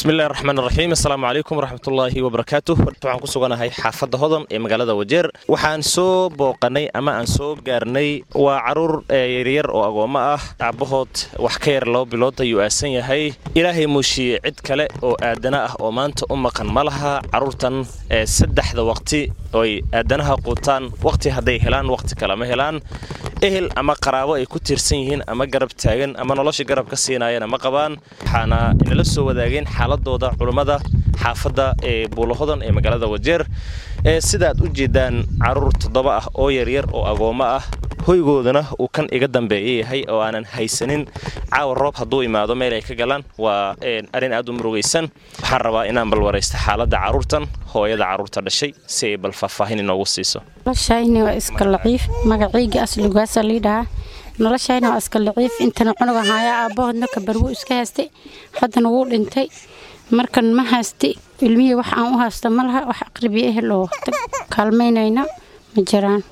bismillahi raxmaan raxiim assalaamu calaykum waraxmatullaahi wabarakaatu waxaan ku suganahay xaafadda hodan ee magaalada wajeer waxaan soo booqanay ama aan soo gaarnay waa caruur yaryar oo agoommo ah aabbahood wax ka yar laba bilood ayuu aasan yahay ilaahay muushiye cid kale oo aadana ah oo maanta u maqan ma laha carruurtan saddexda waqti oy aadanaha quutaan waqti hadday helaan waqti kale ma helaan ehel ama qaraabo ay ku tiirsan yihiin ama garab taagan ama nolosha garab ka siinaayana ma qabaan waxaana inala soo wadaageen xaaladooda culummada xaafadda ee buulahodan ee magaalada wajeer ee sidaad u jeedaan caruur toddoba ah oo yaryar oo agoommo ah hoygoodana uu kan iga dambeeya yahay oo aanan haysanin caawa roob hadduu imaado meel ay ka galaan waa arrin aad u murugaysan waxaan rabaa inaan balwaraysta xaaladda carruurtan hooyada carruurta dhashay si ay bal faahfaahin inoogu siiso noloshayni waa iska laciif magacayga asligaasa liidhahaa noloshayni waa iska laciif intana cunuga haayaa aabbahoodna kabarwuu iska haystay haddana wuu dhintay markan ma haysta ilmihii wax aan u haysta ma laha wax aqribiya ehel oo kaalmaynayna ma jiraan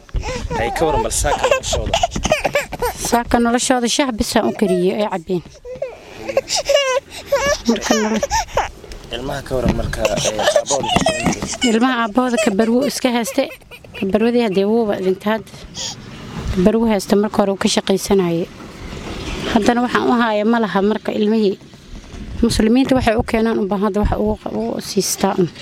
saaka noloshooda shah bisaan u kariye ay cabeen ilmaha aabbahooda kabarwuu iska haysta kabarwadii hadee wuuba dhinta hadda kabarwu haysta marka hore uu ka shaqaysanaye haddana waxaan u haaya ma laha marka ilmihii muslimiinta waxay u keenaan unbaa hadda wax ugu siistaa un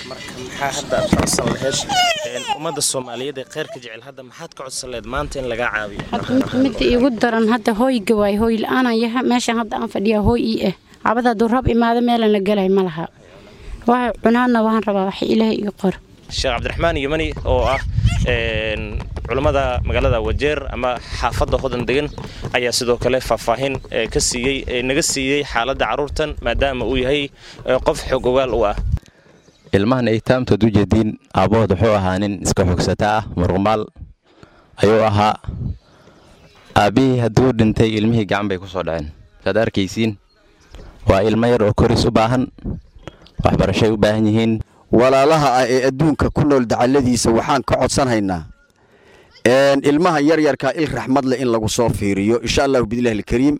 ummadda soomaaliyeed ee kheyrka jecel hadda maxaad ka codsan leed maanta in lagaa caawiyo midda iigu daran hadda hooyga waay hooy la-aanan yaha meeshan hadda aan fadhiyaa hooy ii ah cabada hadduu rab imaado meelan la gelay ma laha waxa cunaadna waan rabaa wax ilaahay ii qor sheekh cabdiraxmaan yimani oo ah culummada magaalada wajeer ama xaafadda hodan degan ayaa sidoo kale faahfaahin ka siiyey naga siiyey xaaladda carruurtan maadaama uu yahay qof xog ogaal u ah ilmahan aytaamtood u jeediin aabbahood wuxuu ahaa nin iska xogsata ah muruqmaal ayuu ahaa aabbihii hadduu dhintay ilmihii gacan bay ku soo dhaceen saad arkaysiin waa ilmo yar oo koris u baahan waxbarashay u baahan yihiin walaalaha ah ee adduunka ku nool dacalladiisa waxaan ka codsanhaynaa ilmaha yaryarkaa il raxmad leh in lagu soo fiiriyo insha allahu bidillahi alkariim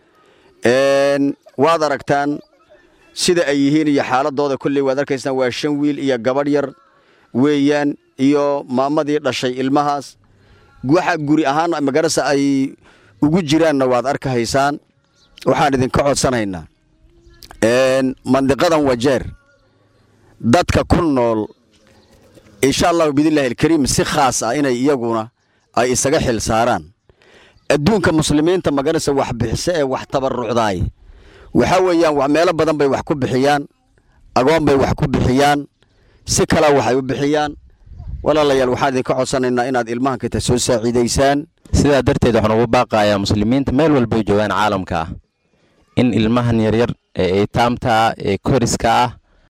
waad aragtaan sida ay yihiin iyo xaaladooda kolley waad arkaysaan waa shan wiil iyo gabadh yar weeyaan iyo maamadii dhashay ilmahaas waxa guri ahaan magarasa ay ugu jiraanna waad arkahaysaan waxaan idinka codsanhaynaa mandiqadan wajeer dadka ku nool insha allahu bidillahi alkariim si khaas ah inay iyaguna ay isaga xil saaraan adduunka muslimiinta magarasa wax bixise ee wax tabarucdaay waxaa weeyaan meelo badan bay wax ku bixiyaan agoon bay wax ku bixiyaan si kala waxay u bixiyaan walaalayaal waxaan idinka codsanaynaa inaad ilmahan kata soo saaciidaysaan sidaa darteed waxaan ugu baaqayaa muslimiinta meel walbay joogaan caalamka ah in ilmahan yaryar ee eytaamta ah ee koriska ah